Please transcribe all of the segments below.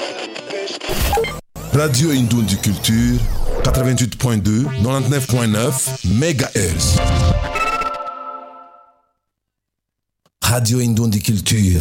Radio Indundi Culture, 88.2, 99.9 MHz. Radio Indundi Culture.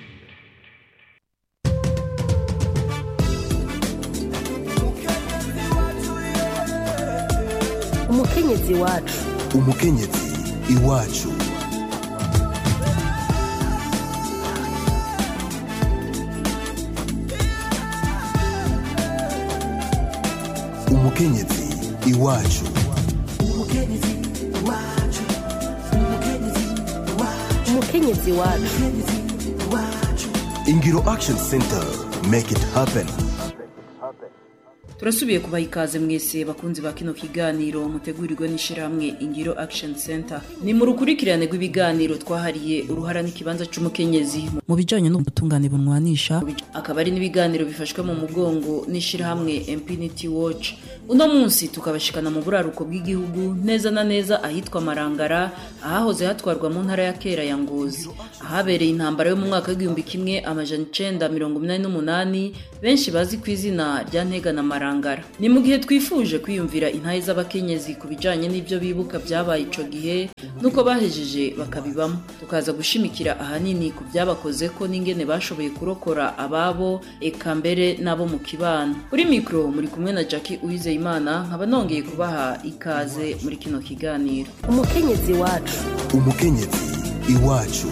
umukenyezi wacu umukenyezi iwacu umukenyezi iwacu umukenyezi wacu ingiro action center make it happen turasubiye kubaha ikaze mwese bakunzi ba kino kiganiro mutegurirwe n'ishyirahamwe ingiro action center ni mu rukurikirane rw'ibiganiro twahariye uruhara n'ikibanza cy'umukenyezi mu bijyanye n'ubutungane bunwanisha akaba ari n'ibiganiro bifashwe mu mugongo n'ishyirahamwe impinity watch uno munsi tukabashikana mu buraruko bw'igihugu neza na neza ahitwa marangara ahahoze hatwarwa mu ntara ya kera ya ngozi ahabereye intambara yo mu mwaka w'igihumbi kimwe amajana icenda mirongo inani n'umunani benshi bazi ku izina rya ntega na marangara ni mu gihe twifuje kwiyumvira intahe z'abakenyezi ku bijanye n'ibyo bibuka byabaye ico gihe nuko bahejeje bakabibamo tukaza gushimikira ahanini ku byabakoze ko n'ingene bashoboye kurokora ababo eka mbere n'abo mu kibano kuri mikoro muri kumwe na jackie uwizeyimana nkaba nongeye kubaha ikaze muri kino kiganiro umukenyezi wacu umukenyezi iwacu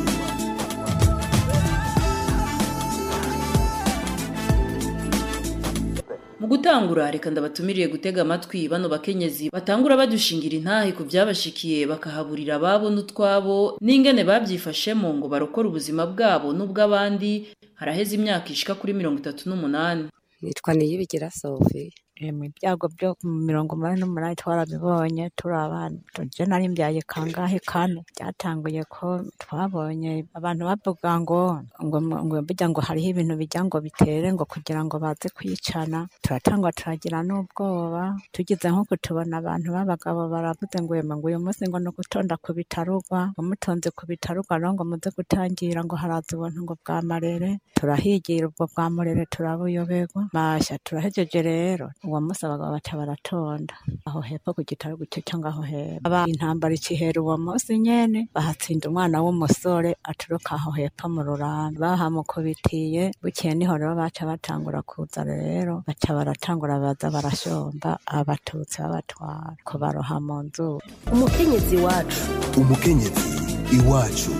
mu gutangura reka ndabatumiriye gutega amatwi bano bakenyezi batangura badushingira intahe ku byabashikiye bakahaburira ababo n'utwabo n'ingene babyifashemo ngo barokore ubuzima bwabo n'ubw'abandi haraheze imyaka ishika kuri mirongo itatu n'umunani nitwa niyibigira sofi mu ibyago byo mu mirongo umunani n'umunani twarabibonye turi abana tujye nari mbyaye kangahe kane byatanguye ko twabonye abantu bavuga ngo ngo ngo bijya ngo hariho ibintu bijya ngo bitere ngo kugira ngo baze kwicana turatangwa turagira n'ubwoba tugize nko kutubona abantu b'abagabo baravuze ngo yema ngo uyu munsi ngo ni ugutonda ku bitarugwa ngo mutonze ku bitarugwa rero ngo muze gutangira ngo haraza ubuntu ngo bwa marere turahigira ubwo bwa murere turabuyoberwa masha turahejeje rero uwo munsi abagabo baca baratonda aho hepfo ku gitaro gucyo cyangwa aho hepfo aba intambara ikihera uwo munsi nyene bahatsinda umwana w'umusore aturuka aho hepfo mu ruranda bahamukubitiye bukeye niho rero baca batangura kuza rero baca baratangura baza barashomba abatutsi babatwara kubaroha mu nzu umukenyezi wacu umukenyezi iwacu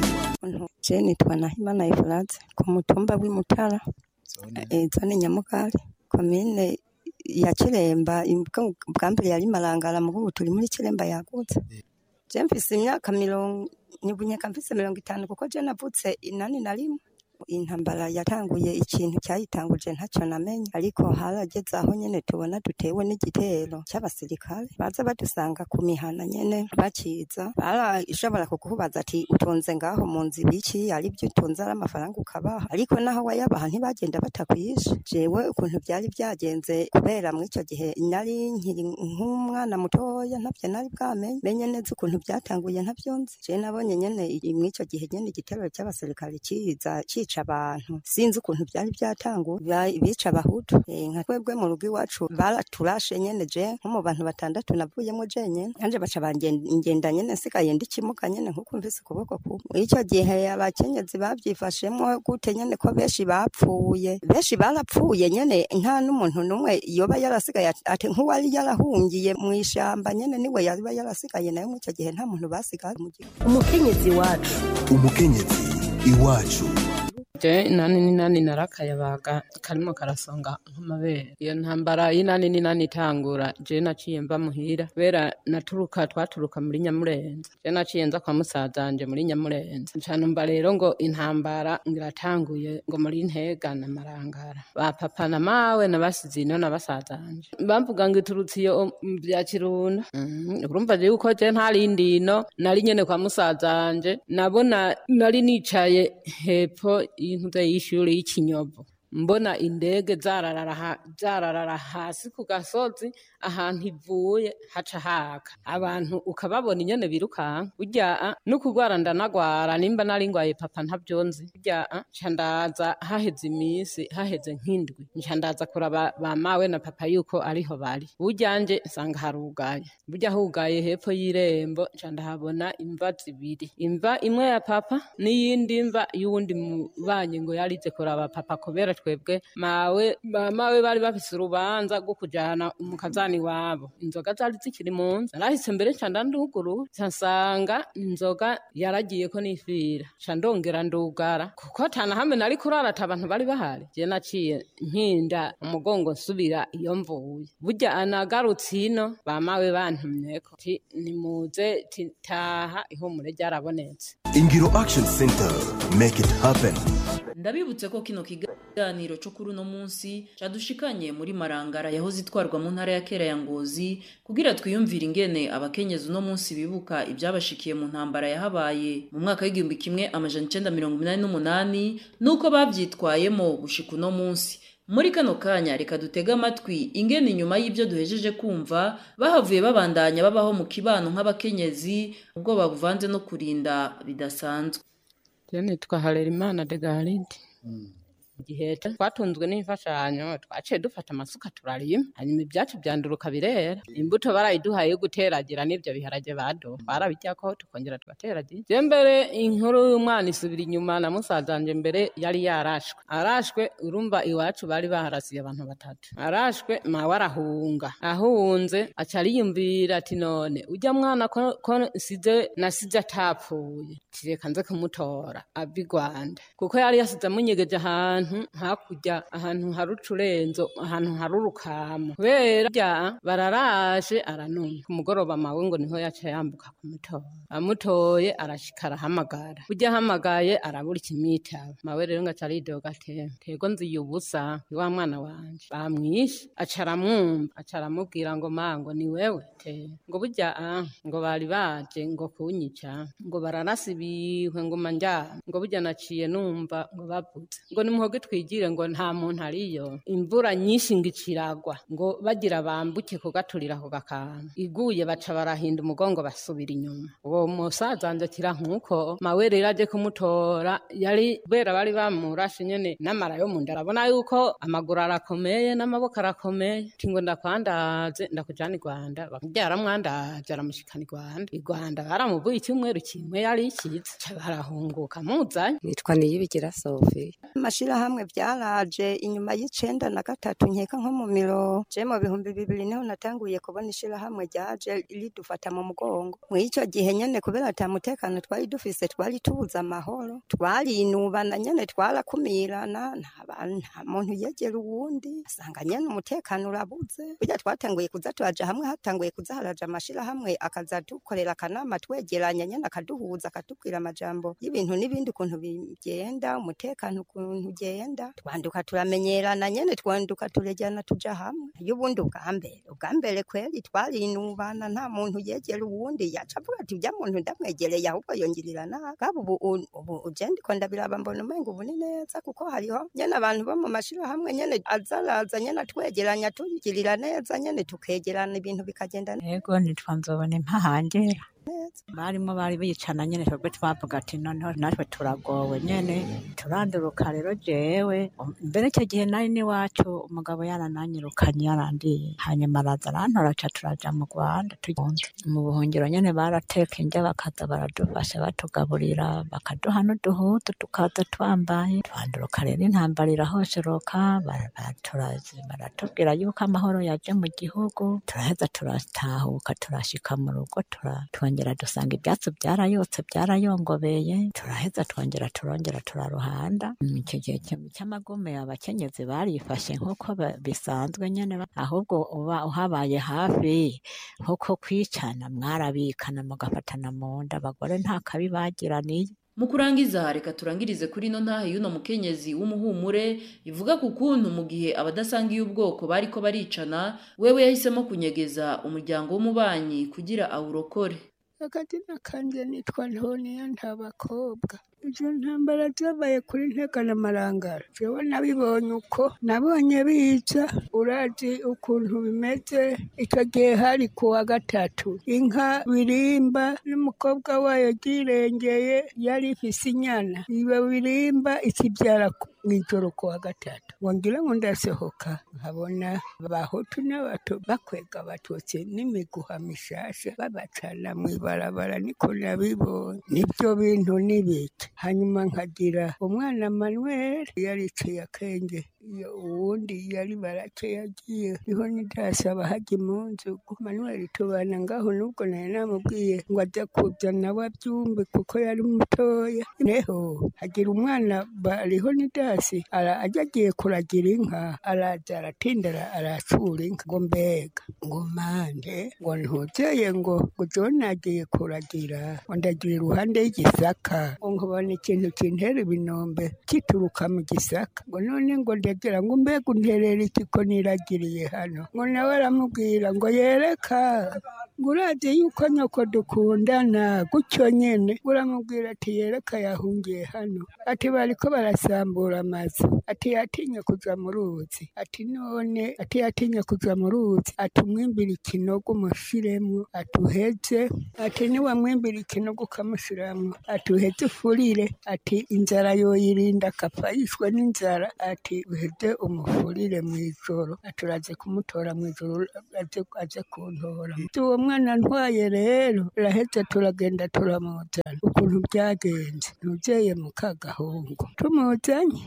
je nitwa nahimana efurate ku mutumba w'imutara eh, zone nyamugari komine ya kiremba imbwa- bwa mbere yari marangara mu ubu turi muri kiremba yagutse je mfise imyaka mirongo nibunyeka mfise mirongo itanu kuko je navutse inani na rimwe intambara yatanguye ikintu cyayitanguje ntacyo namenye ariko harageze aho nyene tubona dutewe n'igitero cy'abasirikare baza badusanga ku mihana nyene bakiza barashobora kukubaza ati utunze ngaho mu nzu ibiki ari byo utunze ari amafaranga ukabaha ariko naho wayabaha ntibagenda batakwishe jewe ukuntu byari byagenze kubera muri icyo gihe nari nkiri nk'umwana mutoya ntabyo nari bwamenye menye neza ukuntu byatanguye ntabyo nzi je nabonye nyene i- muri icyo gihe nyene igitero cy'abasirikare kiza cica abantu sinzi ukuntu byari byatanguye Ba- bica abahutu Eh, nka twebwe mu rugo iwacu baraturashe nyene je nko mu bantu batandatu navuyemo jenyene nanje baca bangenda nyene nsigaye ndi kimuga nyene nkuko mvise ukuboko kumwe muri icyo gihe abakenyezi bavyifashemwo gute nyene ko benshi bapfuye benshi barapfuye nyene nta n'umuntu n'umwe yoba yarasigaye ati- ati nk'uwari yarahungiye mu ishamba nyene niwe yaba yarasigaye nayo muri icyo gihe nta muntu basigaye mu gihugu umukenyezi wacu umukenyezi iwacu je inani n'inani narakayabaga karimo karasonga nk'amabere iyo ntambara y'inani n'inani itangura je naciye mva muhira kubera naturuka twaturuka muri nyamurenza je naciye nza kwa musazanje muri nyamurenza nca numva rero ngo intambara ngiratanguye ngo muri ntega na marangara ba papa na mawe nabasize ino na basazanje bamvuga ngo iturutse iyo mu bya kirundo Mhm, urumva rero uko je ntarindi ino nari nyene kwa musazanje nabona nari nicaye hepfo y'intuze y'ishuri y'ikinyovu mbona indege zararara ha- zararara hasi ku gasozi ahantu ivuye haca haka abantu ukababona inyene birukanka burya no kugwara ndanagwara nimba nari ngwaye papa ntavyonzi burya nca ndaza haheze iminsi haheze nk'indwi nca ndaza kuraba ba mawe na papa yuko ariho bari burya nje nsanga harugaye burya hugaye hepfo y'irembo nca ndahabona imva zibiri imva imwe ya papa n'iyindi mva y'uwundi mubanyi ngo yarize kuraba papa kubera twebwe mawe ba mawe bari bafise urubanza rwo kujana mu kazani wabo inzoga zari zikiri mu nzu narahise mbere nca ndanduguru nca nsanga inzoga yaragiyeko n'ifira nca ndongera ndugara kuko atana hamwe nari kurara ata abantu bari bahari je naciye nkinda umugongo nsubira iyo mvuye burya anagarutse ino bamawe bantumyeko ti nimuze ti taha ihumure ryarabonetse ingiro action center make it happen ndabibutse ko kino kiganiro cyo kuri uno munsi cadushikanye muri marangara yahoze itwarwa mu ntara ya kera ya ngozi kugira twiyumvire ingene abakenyezi uno munsi bibuka ibyabashikiye mu ntambara yahabaye mu mwaka w'igihumbi kimwe amajana icenda mirongo inani n'umunani n'uko bavyitwayemo gushika uno munsi muri kano kanya reka dutege amatwi ingene inyuma y'ibyo duhejeje kumva bahavuye babandanya babaho mu kibano nk'abakenyezi ubwoba buvanze no kurinda bidasanzwe Je nitwa Harerimana de Garide. Igihe twatunzwe n'imfashanyo twaciye dufata amasuka turarima hanyuma ibyacu byanduruka birera imbuto barayiduhaye yo guteragira n'ibyo biharage bado twarabiryako tukongera tugateragira je mbere inkuru y'umwana isubira inyuma na musazanje mbere yari yarashwe arashwe urumva iwacu bari baharasiye abantu batatu arashwe mawe arahunga ahunze aca ariyumvira ati none ujya mwana ko, ko nsize nasize atapfuye tireka nze kumutora ava i rwanda kuko yari yasize amunyegeje ahantu hakurya ahantu hari ucurenzo ahantu hari urukamo kubera bya bararashe aranuma ku mugoroba mawe ngo niho yaca yambuka kumutora amutoye arashika arahamagara burya ahamagaye arabura ikimwitaba mawe rero ngo aca aridoga ati tego nziye ubusa ni wa mwana wanje bamwishe aca aramwumva aca aramubwira ngo ma ngo ni wewe te ngo burya ah, ngo bari baje ngo kunyica ngo baranasibiwe ngo manjyana ngo burya naciye numva ngo bavuze ngo nimuhoge twigire ngo nta muntu ariyo imvura nyinshi ngo iciragwa ngo bagira bambuke kugaturira ako gakanga iguye baca barahinda umugongo basubira inyuma uwo musaza wanje akira nk'uko mawe rero aje kumutora yari kubera bari bamurashe nyene n'amara yo mu nda arabona yuko amaguru arakomeye n'amaboko arakomeye ati ngo ndakwandaze ndakujana i rwanda byaramwandaje aramushikana i rwanda i rwanda baramuvuye icyumweru kimwe yari ikiza ca barahunguka muzanye nitwa niyibigira sofi amashirahamwe byaraje inyuma y'icenda na gatatu nkeka nko mu miro je mu bihumbi bibiri niho natanguye kubona ishirahamwe ryaje ridufata mu mugongo mw'ico gihe nyene kubera ata mutekano twari dufise twari tubuze amahoro twarinubana nyene twarakumirana nta bantu nta muntu yegera uwundi asanga nyene umutekano urabuze burya twatanguye kuza turaja hamwe hatanguye kuza haraja amashirahamwe akaza dukorera akanama twegeranya nyene akaduhuza akatubwira amajambo y'ibintu n'ibindi ukuntu bigenda umutekano ukuntu ugenda twanduka turamenyerana nyene twanduka turejyana tuja hamwe y'ubundi ubwa mbere ubwa mbere kweri twarinubana nta muntu yegera uwundi yaca avuga ati ujya muntu ndamwegereye ahubwo yongirira nabi kaba ubu ubu uje ndiko ndabiraba mbona umenga ubu ni neza kuko hariho nyene abantu bo mu mashirahamwe nyene azaraza nyene atwegeranya tugirira neza nyene tukegerana ibintu bikagenda neza yego nitwa nzobona impahangera barimo bari bicana nyene twebwe twavuga ati noneho natwe turagowe nyene turanduruka rero jewe mbere icyo gihe nari n'iwacu umugabo yarananyirukanye yarandiye hanyuma araza arantora ca turaja mu rwanda tugenze mu buhungiro nyene barateka indya bakaza baradufasha batugaburira bakaduha n'uduhutu tukaza twambaye twanduruka rero intambara irahosheroka bara- baturazi- baratubwira yuko amahoro yaje mu gihugu turaheza turatahuka turashika mu rugo tura- twongera dusanga ibyatsi byarayotse byarayongobeye turaheza twongera turongera turaruhanda Mm, icyo gihe cy- cy'amagume abakenyezi barifashe nk'uko ba- bisanzwe nyene ba- ahubwo uba uhabaye hafi nk'uko kwicana mwarabikana mugafatana mu nda abagore nta kabi bagiraniye mu kurangiza reka turangirize kuri ino ntahe y'uno mukenyezi w'umuhumure ivuga ku kuntu mu gihe abadasangiye ubwoko bariko baricana wewe yahisemo kunyegeza umuryango w'umubanyi kugira awurokore akazina kanje nitwa ntoniya nta bakobwa izo ntambara zabaye kuri ntega na marangara jewe nabibonye uko nabonye biza urazi ukuntu bimeze icyo gihe hari ku wa gatatu inka birimba n'umukobwa wayo ryirengeye yari ifise inyana iyo birimba ikibyara mw'ijoro ku wa gatatu ngo ngira ngo ndasohoka nkabona abahutu n'abato bakwega abatutsi n'imiguha mishasha babacana mw'ibarabara niko nabibonye nibyo bintu n'ibiki hanyuma nkagira umwana manuel yariciye akenge iyo uwundi yari barake yagiye niho nidasaba hajya mu nzu manuel tubana ngaho nubwo nari namubwiye ngo ajya kuza nawe abyumve kuko yari mutoya neho hagira umwana bariho nidasi ara ajya agiye kuragira inka araza aratindara aracura inka ngo mbega ngo mande ngo ntuzeye ngo ngo jone agiye kuragira ngo ndagira iruhande y'igisaka ngo nkabona ikintu kintera ibinombe kituruka mu gisaka ngo none ngo ndagira ngo mbega unterera iki ko niragiriye hano ngo nawe aramubwira ngo yereka ngo urazi yuko nyoko dukundana gutyo nyene ngo uramubwira ati yereka yahungiye hano ati bariko barasambura amazu ati yatinye kuja mu ruzi ati none ati yatinye kuja mu ruzi ati umwimbira ikinogo umushiremwo ati uheze ati niwamwimbira ikinogo ukamushiramwo ati uheze ufurire ati inzara yoyirinda akapfa yishwe n'inzara ati uheze umufurire mw'ijoro ati uraze kumutora mw'ijoro aze aze kuntora uwo mwana ntwaye rero uraheze turagenda turamuzana ukuntu byagenze ntuzeye mu kagahungu tumuzanye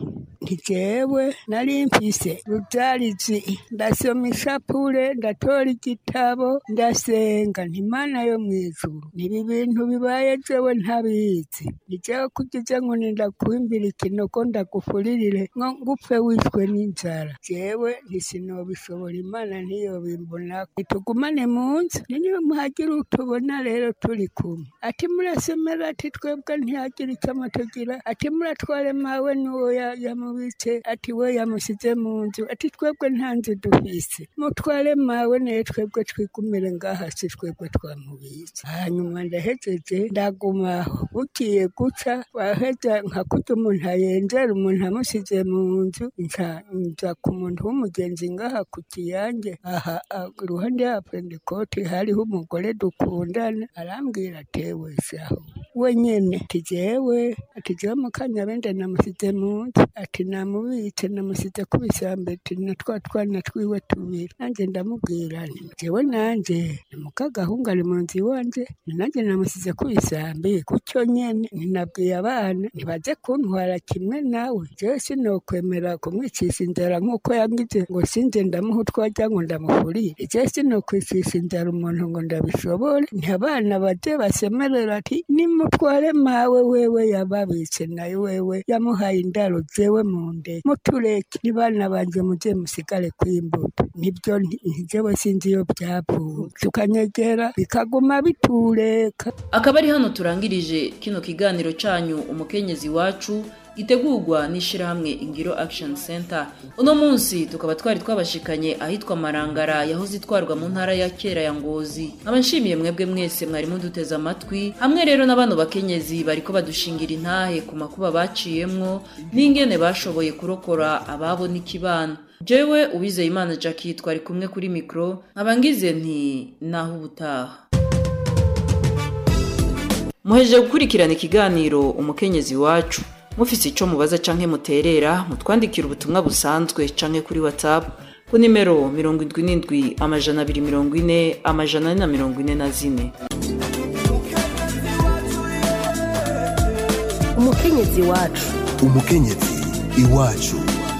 ntijewe nari mfise ruzarizi ndasoma ishapure ndatora igitabo ndasenga ntimana yo mw'ijuru nibi bintu bibaye jewe ntabizi nijewe kugize ngo nindakuimbira ikinogo ndagufuririre ngo ngupfe wishwe n'inzara jewe ntisinobishobora imana ntiyobimbona itugumane mu nzu niyo muhagira utubona rero turi kumwe ati murasomera ati twebwe ntihagira icyo amatugira ati muratware mawe n'uwo ya- yamubitse ati we yamusize mu nzu ati twebwe nta nzu dufise mutware mawe naye twebwe twigumire ngaha si twebwe twamubitse hanyuma ndahejeje ndagumaho bugiye guca waheza nka kurya umuntu ayenzera umuntu amusize mu nzu nca nza ku muntu w'umugenzi ngaha ku kiyange aha ah, iruhande ya pentekote hariho umugore dukundana arambwira atewe shaho we nyene ati jewe ati jewe mukanyabende namusize mu nzu ati namubitse namusize ku bisambe ati na twa twana twiwe tubiri nanjye ndamubwira nti jewe nanje ni mukagahungu ari mu nzu iwanje ni nanjye namusize ku bisambe gutyo nyene ninabwiye abana ntibaze kuntwara kimwe nawe jewe sinokwemera kumwicisha inzara nk'uko yangize ngo sinze ndamuha utwarya ngo ndamufurire jewe sinokwicisha inzara umuntu ngo ndabishobore ntabana baje basemerera ati nimutware mawe wewe yababitse nayo wewe yamuhaye indaro jewe mu nde mutureke nibana banje muje musigare kwimbuto nibyo nti- ntijewe sinzi iyo byavuye tukanyegera bikaguma bitureka akaba ari hano turangirije kino kiganiro cyanyu umukenyezi wacu gitegurwa n'ishyirahamwe ingiro action center uno munsi tukaba twari twabashikanye ahitwa marangara yahoze itwarwa mu ntara ya kera ya ngozi nkaba nshimiye mwebwe mwese mwari muduteze amatwi hamwe rero n'abano bakenyezi bariko badushingira intahe ku makuba baciyemwo n'ingene bashoboye kurokora ababo n'ikibano jewe uwizeye imana jackie twari kumwe kuri mikoro nkaba ngize nti naho ubutaha muhejeje gukurikirana ikiganiro umukenyezi wacu mufise ico mubaza canke muterera mutwandikira ubutumwa busanzwe canke kuri whatsapp ku nimero mirongo indwi n'indwi amajana abiri mirongo ine amajana ane na mirongo ine na zine umukenyezi wacu umukenyezi iwacu